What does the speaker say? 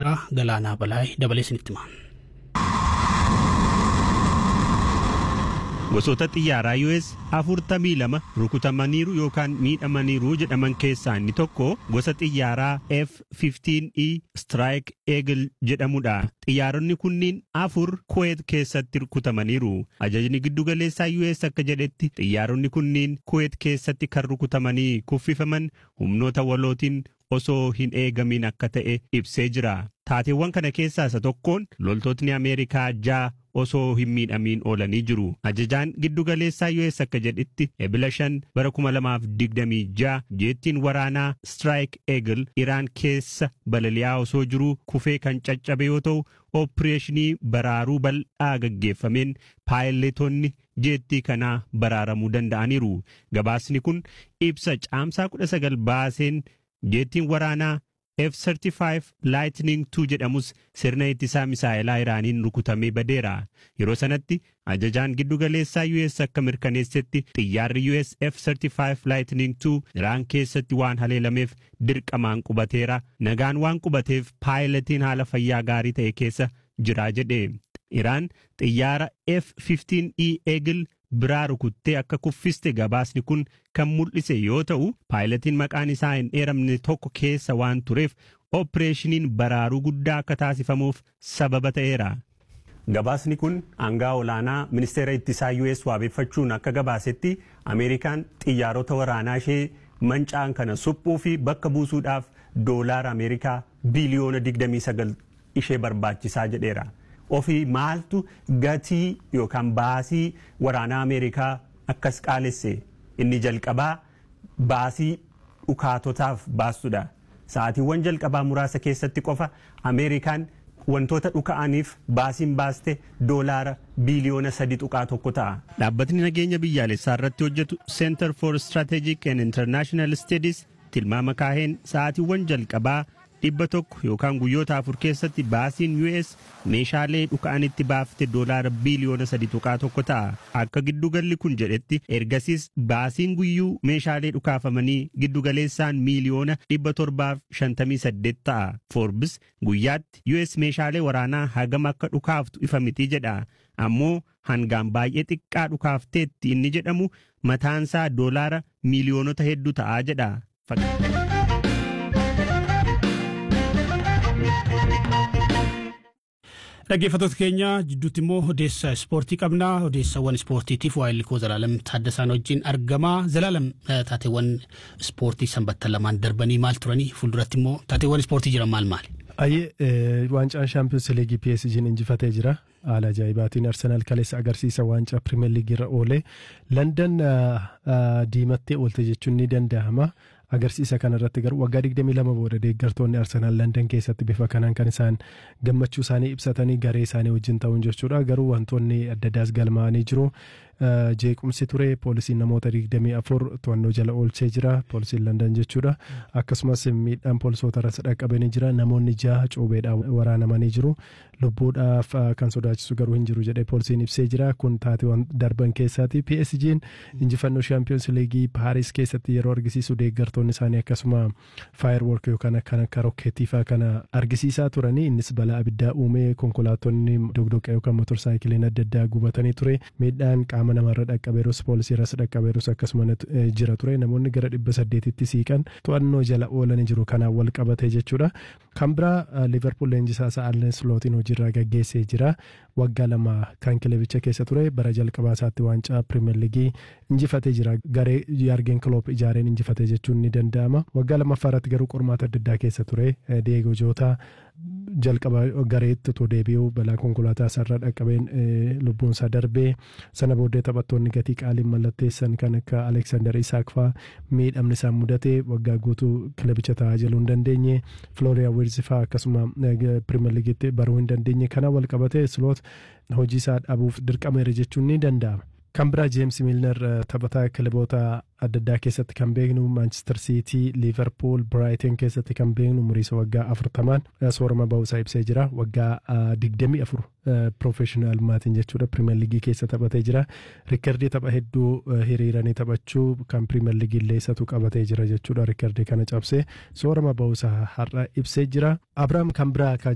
Itoophiyaa Galaanaa Balaay dabalee isinitti hima. Gosoota xiyyaaraa US afurtamii lama rukutamaniiru yookaan miidhamaniiru jedhaman keessaa inni tokko gosa xiyyaaraa F-15E Strike Eagle jedhamudha. Xiyyaaronni kunniin afur Kuwait keessatti rukutamaniiru. Ajajni giddugaleessaa US akka jedhetti xiyyaaronni kunniin Kuwait keessatti kan rukutamanii kuffifaman humnoota walootiin osoo hin eegamin akka ta'e ibsee jira. Taateewwan kana keessaa isa tokkoon loltootni Ameerikaa ja'a osoo hin miidhamiin oolanii jiru. Ajajaan giddugaleessaa US akka jedhetti ebila shan bara kuma lamaaf digdamii ja'a jeettiin waraanaa Strike Eagle Iraan keessa balali'aa osoo jiru kufee kan caccabe yoo ta'u ooppireeshinii baraaruu bal'aa gaggeeffameen paayiletoonni jeettii kanaa baraaramuu danda'aniiru. Gabaasni kun ibsa caamsaa kudha sagal baaseen jeettiin waraanaa F-35 Lightning 2 jedhamus sirna ittisaa misaa'elaa Iraaniin rukutamee badeera. Yeroo sanatti ajajaan giddugaleessaa US akka mirkaneessetti xiyyaarri US F-35 Lightning 2 Iraan keessatti waan haleelameef dirqamaan qubateera. Nagaan waan qubateef paayiletiin haala fayyaa gaarii ta'e keessa jira jedhe. Iraan xiyyaara F-15E Eagle biraa rukuttee akka kuffiste gabaasni kun kan mul'ise yoo ta'u paayiletiin maqaan isaa hin eeramne tokko keessa waan tureef ooppireeshiniin baraaruu guddaa akka taasifamuuf sababa ta'eera. Gabaasni kun aangaa olaanaa ministeera ittisaa US waabeeffachuun akka gabaasetti Ameerikaan xiyyaarota waraanaa ishee manca'an kana suphuu fi bakka buusuudhaaf doolaara Ameerikaa biiliyoona 29 ishee barbaachisaa jedheera. ofii maaltu gatii yookaan baasii waraanaa Ameerikaa akkas qaalesse inni jalqabaa baasii dhukaatotaaf baastudha. Sa'aatiiwwan jalqabaa muraasa keessatti qofa Ameerikaan wantoota dhuka'aniif baasiin baaste doolaara biiliyoona sadi tuqaa tokko ta'a. Dhaabbatni nageenya biyyaalessaa irratti hojjetu Center for Strategic and International Studies tilmaama kaaheen sa'aatiiwwan jalqabaa dhibba tokko yookaan guyyoota afur keessatti baasiin US meeshaalee dhuka'anitti baafte doolaara biiliyoona sadi tuqaa tokko ta'a. Akka giddugalli kun jedhetti ergasiis baasiin guyyuu meeshaalee dhukaafamanii giddugaleessaan miiliyoona dhibba torbaaf shantamii saddeet ta'a. Forbes guyyaatti US meeshaalee waraanaa hagam akka dhukaaftu ifa miti jedha. Ammoo hangaan baay'ee xiqqaa dhukaafteetti inni jedhamu mataansaa doolaara miiliyoonota hedduu ta'a jedha. Dhaggeeffattoota keenya jidduutti immoo odeessa ispoortii qabna. Odeessawwan ispoortiitiif waa'illi koo Zalaalam Taaddasaan wajjin argama. Zalaalam taateewwan ispoortii sanbattan lamaan darbanii maal turanii fuulduratti immoo taateewwan ispoortii jiran maal maali? Ayyee waancaan shaampiyoons liigii PSG'n injifatee jira. Haala ajaa'ibaatiin Arsenaal kaleessa agarsiisa waancaa pirimeer liigii irra oole. Landan diimattee oolte jechuun ni danda'ama. agarsiisa kana irratti garuu waggaa 22 booda deeggartoonni Arsenaal Landan keessatti bifa kanaan kan isaan gammachuu isaanii ibsatanii garee isaanii wajjin ta'uun jechuudha. Garuu wantoonni adda addaas galmaa'anii jiru. Jeequmsi ture poolisiin namoota 24 to'annoo jala oolchee jira poolisiin Landan jechuudha. Akkasumas miidhaan poolisoota irratti dhaqqabanii jira. Namoonni jaha cuubeedhaan waraanamanii jiru. Lubbuudhaaf kan sodaachisu garuu hin jiru jedhee poolisiin ibsee jira. Kun taateewwan darban keessaati. PSG'n injifannoo shaampiyoons liigii Paaris keessatti yeroo argisiisu deeggartoonni isaanii akkasuma faayirework yookaan kan akka rokkeetii fa'aa kana argisiisaa turanii innis balaa abiddaa uumee konkolaattonni dogdoqa yookaan motorsaayikiliin adda addaa gubatanii ture. Miidhaan qaama namarra dhaqqabeerus poolisii irras dhaqqabeerus akkasuma jira ture. Namoonni gara dhibba saddeetitti siiqan to'annoo jala oolanii jiru kanaan wal qabate jechuudha. Kan biraa Liverpool leenjisaa isaa Arne Slootiin hojiirraa gaggeessee jira. Waggaa lama kan kilabicha keessa ture bara jalqabaa isaatti waancaa pirimeer liigii injifatee jira. Garee Yaargen Kloop ijaareen injifatee jechuun ni danda'ama. Waggaa lammaffaa irratti garuu qormaata adda addaa keessa ture. Deegoo Joota jalqaba gareetti otoo deebi'uu balaa konkolaataa isaarra dhaqqabeen lubbuun isaa darbee sana booddee taphattoonni gatii qaaliin mallatteessan kan akka Aleksaandar Isaak fa'aa miidhamni isaan mudate waggaa guutuu kilabicha tajaajiluu hin dandeenye Flooriyaa Wiirzi fa'aa akkasuma pirimeer liigiitti baruu hin dandeenye kana wal qabatee Sloot hojii isaa dhabuuf dirqameera jechuun ni danda'ama. Kan biraa Jeems Milner taphataa kilaboota adda addaa keessatti kan beeknu Manchester City, Liverpool, Brighton keessatti kan beeknu umriisa waggaa afurtamaan soorama ba'uusaa ibsee jira. Waggaa digdamii afur piroofeshinalummaatiin jechuudha pirimeer liigii keessa taphatee jira. Riikardii tapha hedduu hiriiranii taphachuu kan pirimeer liigii illee isatu qabatee jira jechuudha. Riikardii kana cabsee soorama ba'uusaa har'a ibsee jira. Abrahaam kan biraa